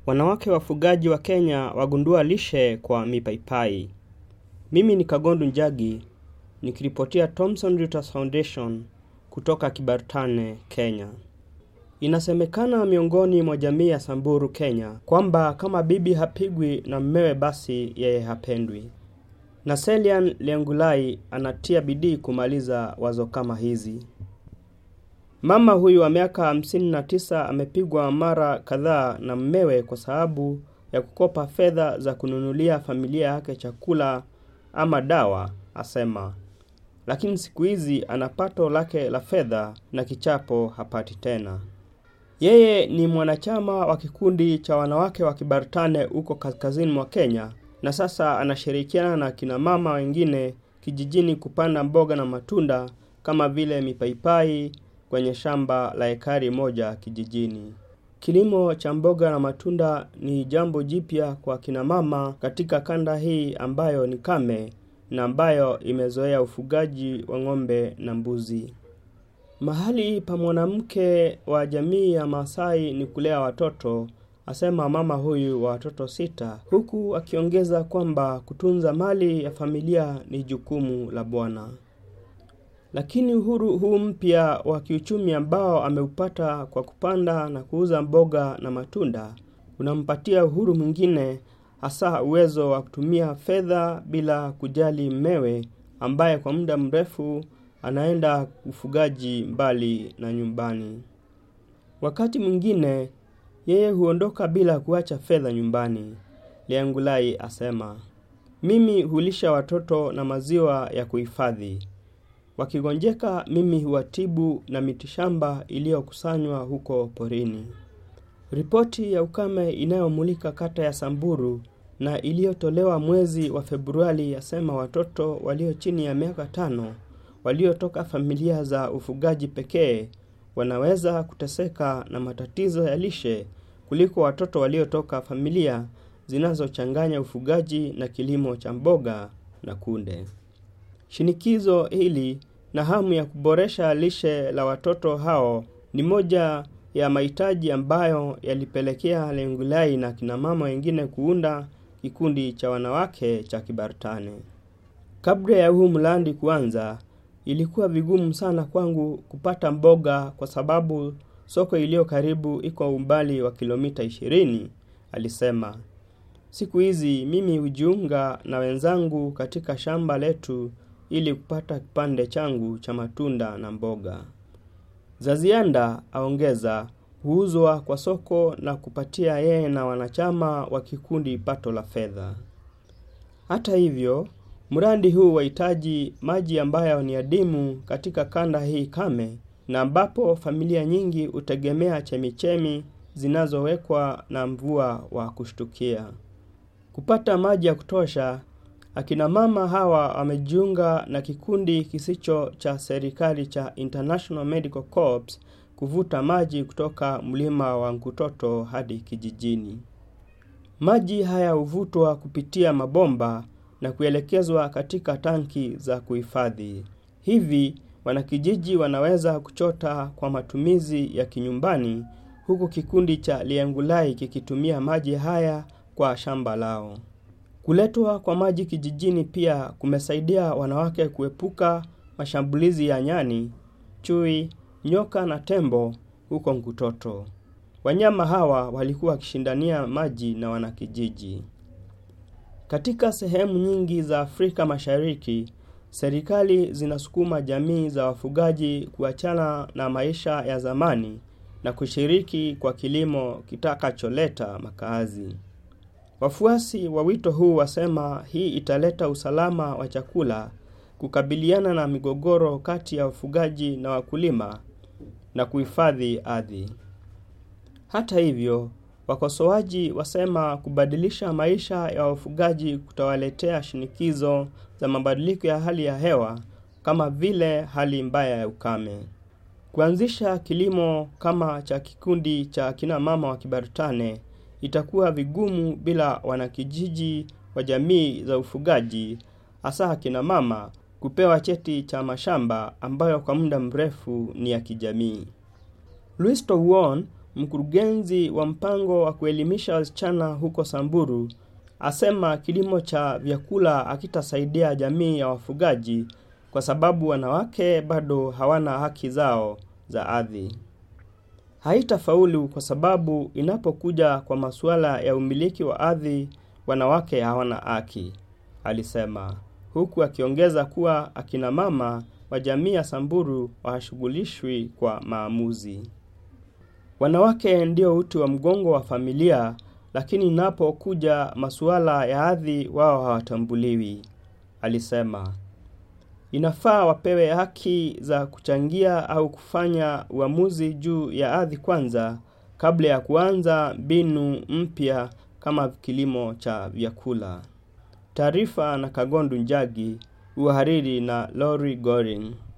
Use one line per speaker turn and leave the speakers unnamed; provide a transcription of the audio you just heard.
Wanawake wafugaji wa Kenya wagundua lishe kwa mipaipai. Mimi ni Kagondu Njagi nikiripotia Thomson Reuters Foundation kutoka Kibartane, Kenya. Inasemekana miongoni mwa jamii ya Samburu, Kenya kwamba kama bibi hapigwi na mmewe basi yeye hapendwi. Na Selian Liangulai anatia bidii kumaliza wazo kama hizi. Mama huyu wa miaka hamsini na tisa amepigwa mara kadhaa na mmewe kwa sababu ya kukopa fedha za kununulia familia yake chakula ama dawa, asema. Lakini siku hizi ana pato lake la fedha na kichapo hapati tena. Yeye ni mwanachama wa kikundi cha wanawake wa Kibartane huko kaskazini mwa Kenya na sasa anashirikiana na kina mama wengine kijijini kupanda mboga na matunda kama vile mipaipai kwenye shamba la ekari moja kijijini. Kilimo cha mboga na matunda ni jambo jipya kwa kina mama katika kanda hii ambayo ni kame na ambayo imezoea ufugaji wa ng'ombe na mbuzi. Mahali pa mwanamke wa jamii ya Maasai ni kulea watoto, asema mama huyu wa watoto sita, huku akiongeza kwamba kutunza mali ya familia ni jukumu la Bwana. Lakini uhuru huu mpya wa kiuchumi ambao ameupata kwa kupanda na kuuza mboga na matunda unampatia uhuru mwingine hasa uwezo wa kutumia fedha bila kujali mmewe ambaye kwa muda mrefu anaenda ufugaji mbali na nyumbani. Wakati mwingine yeye huondoka bila kuacha fedha nyumbani. Liangulai asema, mimi hulisha watoto na maziwa ya kuhifadhi. Wakigonjeka mimi huwatibu na mitishamba iliyokusanywa huko porini. Ripoti ya ukame inayomulika kata ya Samburu na iliyotolewa mwezi wa Februari yasema watoto walio chini ya miaka tano waliotoka familia za ufugaji pekee wanaweza kuteseka na matatizo ya lishe kuliko watoto waliotoka familia zinazochanganya ufugaji na kilimo cha mboga na kunde. Shinikizo hili na hamu ya kuboresha lishe la watoto hao ni moja ya mahitaji ambayo yalipelekea Lengulai na kina mama wengine kuunda kikundi cha wanawake cha Kibartane. Kabla ya huu mradi kuanza, ilikuwa vigumu sana kwangu kupata mboga kwa sababu soko iliyo karibu iko umbali wa kilomita 20, alisema. Siku hizi mimi hujiunga na wenzangu katika shamba letu ili kupata kipande changu cha matunda na mboga. Za ziada aongeza huuzwa kwa soko na kupatia yeye na wanachama wa kikundi pato la fedha. Hata hivyo, mradi huu wahitaji maji ambayo ni adimu katika kanda hii kame na ambapo familia nyingi hutegemea chemichemi zinazowekwa na mvua wa kushtukia. Kupata maji ya kutosha, akina mama hawa wamejiunga na kikundi kisicho cha serikali cha International Medical Corps kuvuta maji kutoka mlima wa Nkutoto hadi kijijini. Maji haya huvutwa kupitia mabomba na kuelekezwa katika tanki za kuhifadhi. Hivi wanakijiji wanaweza kuchota kwa matumizi ya kinyumbani huku kikundi cha Liangulai kikitumia maji haya kwa shamba lao. Kuletwa kwa maji kijijini pia kumesaidia wanawake kuepuka mashambulizi ya nyani, chui, nyoka na tembo huko Nkutoto. Wanyama hawa walikuwa wakishindania maji na wanakijiji. Katika sehemu nyingi za Afrika Mashariki, serikali zinasukuma jamii za wafugaji kuachana na maisha ya zamani na kushiriki kwa kilimo kitakacholeta makaazi. Wafuasi wa wito huu wasema hii italeta usalama wa chakula, kukabiliana na migogoro kati ya wafugaji na wakulima na kuhifadhi ardhi. Hata hivyo, wakosoaji wasema kubadilisha maisha ya wafugaji kutawaletea shinikizo za mabadiliko ya hali ya hewa kama vile hali mbaya ya ukame. Kuanzisha kilimo kama cha kikundi cha kina mama wa Kibartane itakuwa vigumu bila wanakijiji wa jamii za ufugaji hasa kina mama kupewa cheti cha mashamba ambayo kwa muda mrefu ni ya kijamii. Louis Towon, mkurugenzi wa mpango wa kuelimisha wasichana huko Samburu, asema kilimo cha vyakula hakitasaidia jamii ya wafugaji kwa sababu wanawake bado hawana haki zao za ardhi. Haitafaulu kwa sababu inapokuja kwa masuala ya umiliki wa ardhi, wanawake hawana haki, alisema, huku akiongeza kuwa akina mama wa jamii ya Samburu hawashughulishwi kwa maamuzi. Wanawake ndio uti wa mgongo wa familia, lakini inapokuja masuala ya ardhi wao hawatambuliwi, alisema. Inafaa wapewe haki za kuchangia au kufanya uamuzi juu ya ardhi kwanza kabla ya kuanza mbinu mpya kama kilimo cha vyakula. Taarifa na Kagondu Njagi, uhariri na Lori Goring.